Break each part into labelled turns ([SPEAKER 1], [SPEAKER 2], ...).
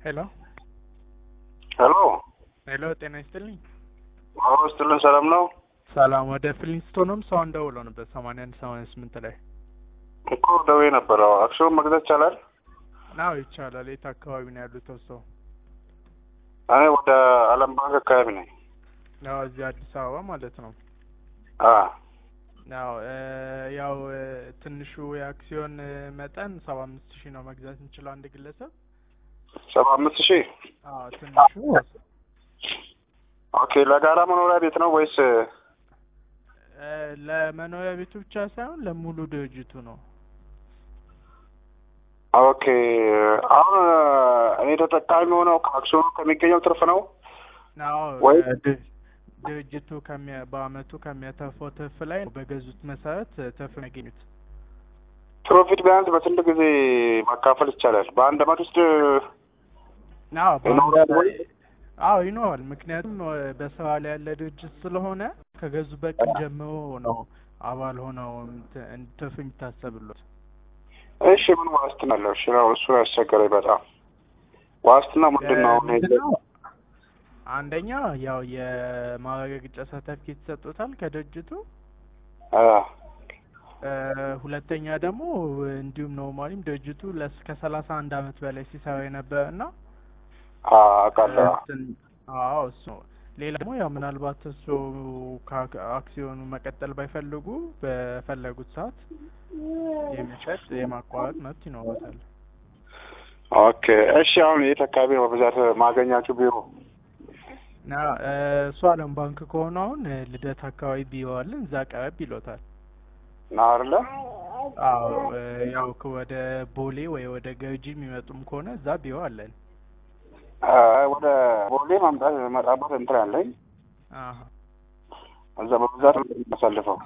[SPEAKER 1] ሄሎ
[SPEAKER 2] ሄሎ
[SPEAKER 1] ሄሎ፣ ጤና ይስጥልኝ።
[SPEAKER 2] አዎ ስትልን ሰላም ነው
[SPEAKER 1] ሰላም። ወደ ፍሊንስቶንም ሰው እንደውለው ነበር ሰማንያ አንድ ሰማንያ ስምንት ላይ
[SPEAKER 2] እኮ ደዌ ነበረው። አክሲዮን መግዛት ይቻላል?
[SPEAKER 1] ናው ይቻላል። የት አካባቢ ነው ያሉት ሰው?
[SPEAKER 2] እኔ ወደ አለም ባንክ አካባቢ ነኝ።
[SPEAKER 1] ያው እዚህ አዲስ አበባ ማለት ነው።
[SPEAKER 2] አ
[SPEAKER 1] ያው ያው ትንሹ የአክሲዮን መጠን ሰባ አምስት ሺህ ነው መግዛት እንችለው አንድ ግለሰብ።
[SPEAKER 2] ሰባ አምስት ሺህ
[SPEAKER 1] አዎ ትንሹ
[SPEAKER 2] ኦኬ። ለጋራ መኖሪያ ቤት ነው ወይስ
[SPEAKER 1] እ ለመኖሪያ ቤቱ ብቻ ሳይሆን ለሙሉ ድርጅቱ ነው።
[SPEAKER 2] ኦኬ። አሁን እኔ ተጠቃሚ ሆነው ከአክሲዮኑ ከሚገኘው ትርፍ ነው
[SPEAKER 1] አዎ
[SPEAKER 2] ወይ-
[SPEAKER 1] ድ- ድርጅቱ ከሚያ በአመቱ ከሚያተርፈው ትርፍ ላይ በገዙት መሰረት ትርፍ የሚያገኙት።
[SPEAKER 2] ፕሮፊት ቢያንስ በስንት ጊዜ ማካፈል ይቻላል? በአንድ አመት ውስጥ
[SPEAKER 1] አዎ
[SPEAKER 2] ይኖራል ወይ?
[SPEAKER 1] አዎ ይኖራል። ምክንያቱም በስራ ላይ ያለ ድርጅት ስለሆነ ከገዙበት ቀን ጀምሮ ነው አባል ሆነው እንት- እንት- ትርፍ የሚታሰብሎት።
[SPEAKER 2] እሺ፣ ምን ዋስትና አለው? እሺ፣ ነው እሱ ያስቸገረኝ በጣም። ዋስትና ምንድን ነው? አሁን ይሄ-
[SPEAKER 1] ምንድነው? አንደኛ ያው የማረጋገጫ ሰርተፍኬት ይሰጡታል ከድርጅቱ።
[SPEAKER 2] አ
[SPEAKER 1] እ ሁለተኛ ደግሞ እንዲሁም ኖርማሊም ድርጅቱ ለስ ከሰላሳ አንድ አመት በላይ ሲሰራ የነበረ እና
[SPEAKER 2] አ አውቃለሁ።
[SPEAKER 1] እንትን አዎ እሱ ነው። ሌላ ደግሞ ያው ምናልባት እሱ ከአክ- አክሲዮኑ መቀጠል ባይፈልጉ በፈለጉት ሰዓት የሚሸጥ የማቋረጥ መብት ይኖሩታል።
[SPEAKER 2] ኦኬ። እሺ፣ አሁን የት አካባቢ ነው በብዛት ማገኛችሁ ቢሮ?
[SPEAKER 1] እና እ እሱ አለም ባንክ ከሆነ አሁን እ ልደት አካባቢ ቢሮ አለን እዛ ቀረብ ይሎታል።
[SPEAKER 2] ነው አይደለ?
[SPEAKER 1] አዎ እ ያው ከ- ወደ ቦሌ ወይ ወደ ገርጂ የሚመጡም ከሆነ እዛ ቢሮ አለን።
[SPEAKER 2] አ ወደ ቦሌ ማምጣት መጣበት እንትን አለኝ።
[SPEAKER 1] አሀ
[SPEAKER 2] እዛ በብዛት ነው የማሳልፈው።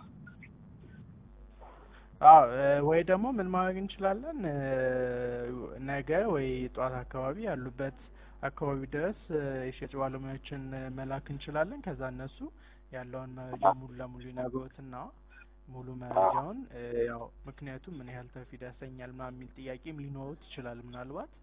[SPEAKER 1] አዎ እ ወይ ደግሞ ምን ማድረግ እንችላለን እ ነገ ወይ ጠዋት አካባቢ ያሉበት አካባቢ ድረስ እ የሽያጭ ባለሙያዎችን እ መላክ እንችላለን። ከዛ እነሱ ያለውን መረጃ ሙሉ ለሙሉ ይነግሮትና ሙሉ መረጃውን እ ያው ምክንያቱም ምን ያህል ትርፍ ያሰኛል ምናምን የሚል ጥያቄም ሊኖሩት ይችላል ምናልባት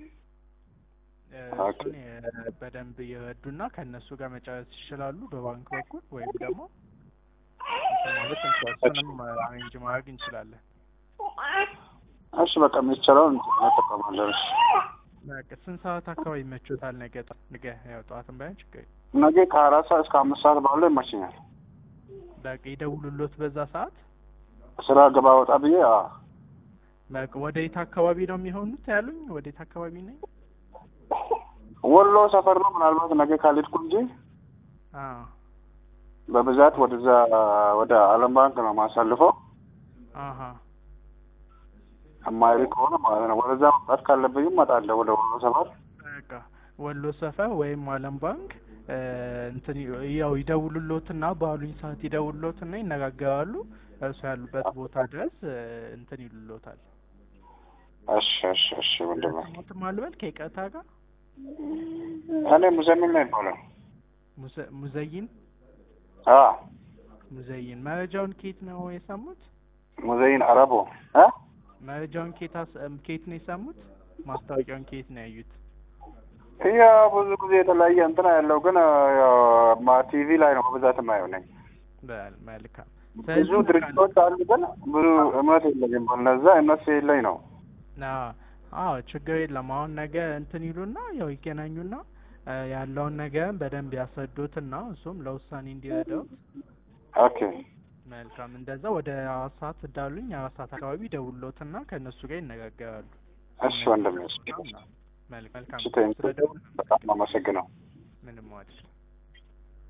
[SPEAKER 1] እ
[SPEAKER 2] ኦኬ።
[SPEAKER 1] እሱን የ- በደንብ ይረዱና ከእነሱ ጋር መጨረስ ይችላሉ በባንክ በኩል ወይም ደግሞ እንትን ማለት እንችላለን። እሱንም አሬንጅ ማድረግ እንችላለን።
[SPEAKER 2] እሺ፣ በቃ የሚቻለውን እንጠቀማለን። እሺ።
[SPEAKER 1] በቃ ስንት ሰዓት አካባቢ ይመቾታል? ነገ ጠ- ነገ ያው ጠዋትም ባይሆን ችግር የለም።
[SPEAKER 2] ነገ ከአራት ሰዓት እስከ አምስት ሰዓት ባለው ይመችኛል።
[SPEAKER 1] በቃ ይደውሉሎት በዛ ሰዓት።
[SPEAKER 2] ስራ ገባ ወጣ ብዬ አ
[SPEAKER 1] በቃ ወደ የት አካባቢ ነው የሚሆኑት ያሉኝ? ወደ የት አካባቢ ነኝ?
[SPEAKER 2] ወሎ ሰፈር ነው። ምናልባት ነገ ካልሄድኩ እንጂ
[SPEAKER 1] አዎ
[SPEAKER 2] በብዛት ወደዛ ወደ አለም ባንክ ነው ማሳልፈው።
[SPEAKER 1] አሀ
[SPEAKER 2] አማሪ ከሆነ ማለት ነው። ወደዛ መምጣት ካለብኝም እመጣለሁ ወደ ወሎ ሰፈር።
[SPEAKER 1] በቃ ወሎ ሰፈር ወይም አለም ባንክ እ እንትን ይ- ያው ይደውሉሎትና ባሉኝ ሰዓት ይደውሉሎትና ይነጋገራሉ። እርሱ ያሉበት ቦታ ድረስ እ እንትን ይሉሎታል።
[SPEAKER 2] እሺ፣ እሺ፣ እሺ። ምንድን ነው
[SPEAKER 1] ስሞትም አልበል ከይቅርታ ጋር
[SPEAKER 2] እኔ ሙዘሚል ነው ይባላል።
[SPEAKER 1] ሙዘ- ሙዘይን
[SPEAKER 2] አ
[SPEAKER 1] ሙዘይን መረጃውን ኬት ነው የሰሙት?
[SPEAKER 2] ሙዘይን አረቦ አ
[SPEAKER 1] መረጃውን ኬት አስ- እም ኬት ነው የሰሙት? ማስታወቂያውን ኬት ነው ያዩት?
[SPEAKER 2] ያ ብዙ ጊዜ የተለያየ እንትና ያለው ግን ያው ማ ቲቪ ላይ ነው በብዛት የማየው ነኝ።
[SPEAKER 1] በል መልካም።
[SPEAKER 2] ብዙ
[SPEAKER 1] ስለዚህ
[SPEAKER 2] ድርጅቶች አሉ፣ ግን ብዙ እምነት የለኝም በነዛ እምነት የለኝ ነው።
[SPEAKER 1] አዎ አዎ ችግር የለም። አሁን ነገ እንትን ይሉና ያው ይገናኙና እ ያለውን ነገር በደንብ ያስረዱትና እሱም ለውሳኔ እንዲረዳው
[SPEAKER 2] ኦኬ
[SPEAKER 1] መልካም። እንደዛ ወደ አራት ሰዓት እንዳሉኝ አራት ሰዓት አካባቢ ደውሎትና ከእነሱ ጋር ይነጋገራሉ።
[SPEAKER 2] እሺ ወንድሜ፣ እሺ፣
[SPEAKER 1] መልካም።
[SPEAKER 2] እሺ፣ ቴንክ ዩ።
[SPEAKER 1] ስለደውል
[SPEAKER 2] በጣም አመሰግነው።
[SPEAKER 1] ምንም አይደል።